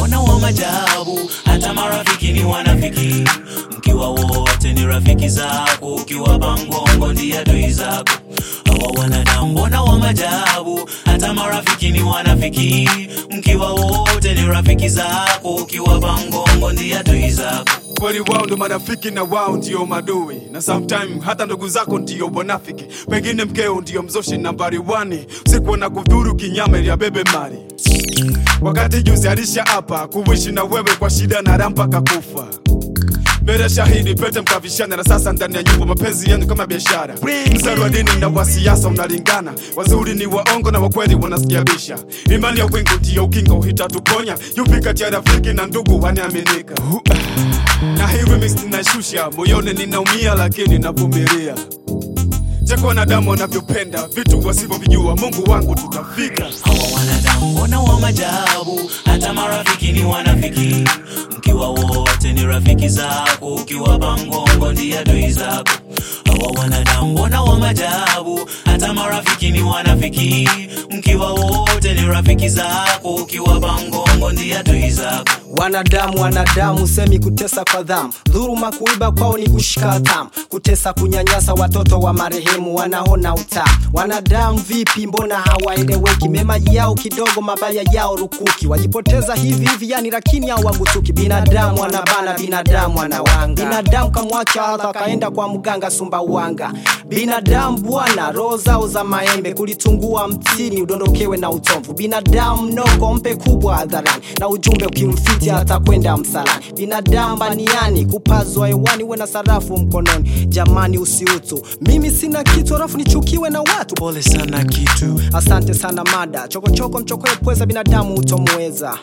mbona wa majabu hata marafiki ni wanafiki mkiwa wote ni rafiki zako ukiwa bangongo ndiye adui zako hawa wanadamu mbona wa majabu hata marafiki ni wanafiki mkiwa wote ni rafiki zako ukiwa bangongo ndiye adui zako kweli wao ndo marafiki na wao ndio madui na sometime hata ndugu zako ndio wanafiki pengine mkeo ndio mzoshi nambari wani siku na kudhuru kinyama ili abebe mali wakati juzi alisha hapa kuishi na wewe kwa shida na rampa kakufa mbele shahidi pete mkavishana na sasa ndani ya nyumba mapenzi yenu kama biashara mstari wa dini na wa siasa unalingana wazuri ni waongo na wakweli wanasikiabisha imani ya wingu ndiyo ukingo hitatuponya yupi kati ya rafiki na ndugu wanaaminika na hii remix ninashusha moyoni ninaumia lakini navumilia cheko wanadamu wanavyopenda vitu wasivyovijua mungu wangu tutafika hawa wanadamu mbona wa majabu hata marafiki ni wanafiki mkiwa wote ni rafiki zako ukiwa bangongo ndiye adui zako hawa wanadamu mbona wa majabu hata marafiki ni wanafiki mkiwa wote ni rafiki zako ukiwa bangongo ndiye adui zako wanadamu wanadamu semi kutesa kwa dhamu dhuruma kuiba kwao ni kushika hatamu kutesa kunyanyasa watoto wa marehemu wanaona utamu wanadamu vipi mbona hawaeleweki mema yao kidogo mabaya yao rukuki wajipoteza hivi hivi yani lakini hao wagutuki binadamu anabana binadamu anawanga binadamu kamwacha adha kaenda kwa mganga sumbawanga binadamu bwana roho zao za maembe kulitungua mtini udondokewe na utomvu binadamu mnoko mpe kubwa hadharani na ujumbe ukimfiti hata kwenda msalani binadamu baniani kupazwa hewani uwe na sarafu mkononi jamani usiutu mimi sina kitu alafu nichukiwe na watu pole sana kitu asante sana mada chokochoko mchokoe pweza binadamu utomweza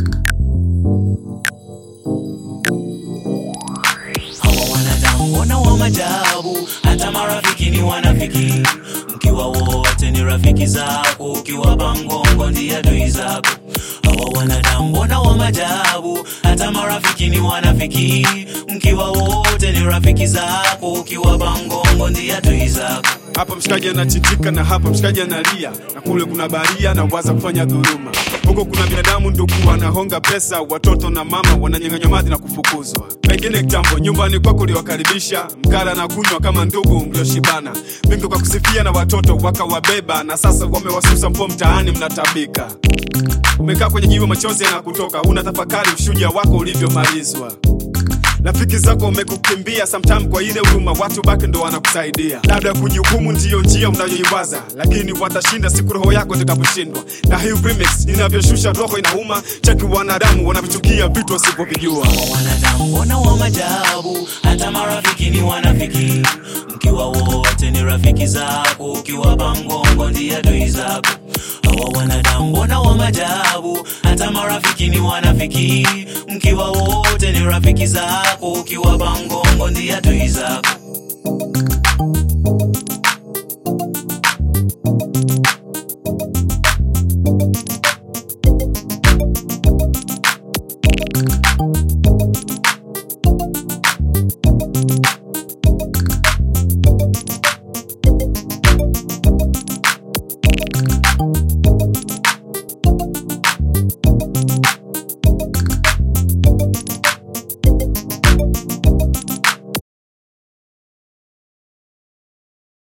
hawa wanadamu mbona wa majabu hata marafiki ni wanafiki mkiwa wote ni rafiki zako ukiwa bangongo ndiye adui zako hawa wanadamu mbona wa majabu hata marafiki ni wanafiki mkiwa wote ni rafiki zako ukiwa bangongo ndiye adui zako hapa mshikaji anachitika na hapa mshikaji analia na kule kuna baria na waza kufanya dhuluma huko kuna binadamu ndugu wanahonga pesa watoto na mama wananyang'anywa maji na kufukuzwa pengine kitambo nyumbani kwako uliwakaribisha mkala na kunywa kama ndugu mlioshibana bingo kwa kusifia na watoto wakawabeba na sasa wamewasusa mpo mtaani mnatabika umekaa kwenye jiwe machozi yanakutoka una tafakari ushuja wako ulivyomalizwa rafiki zako wamekukimbia sometime kwa ile huruma watu baki ndo wanakusaidia labda kujihukumu ndiyo njia unayoiwaza lakini watashinda siku roho yako itakaposhindwa na hii remix inavyoshusha roho inauma cheki wanadamu wanavyochukia vitu wasivyovijua hawa wanadamu mbona wa majabu hata marafiki ni wanafiki mkiwa wote ni rafiki zako ukiwa bangongo ndiye adui zako hawa wanadamu mbona wa majabu hata marafiki ni wanafiki mkiwa wote ni rafiki zako ukiwa bangongo ndiye adui zako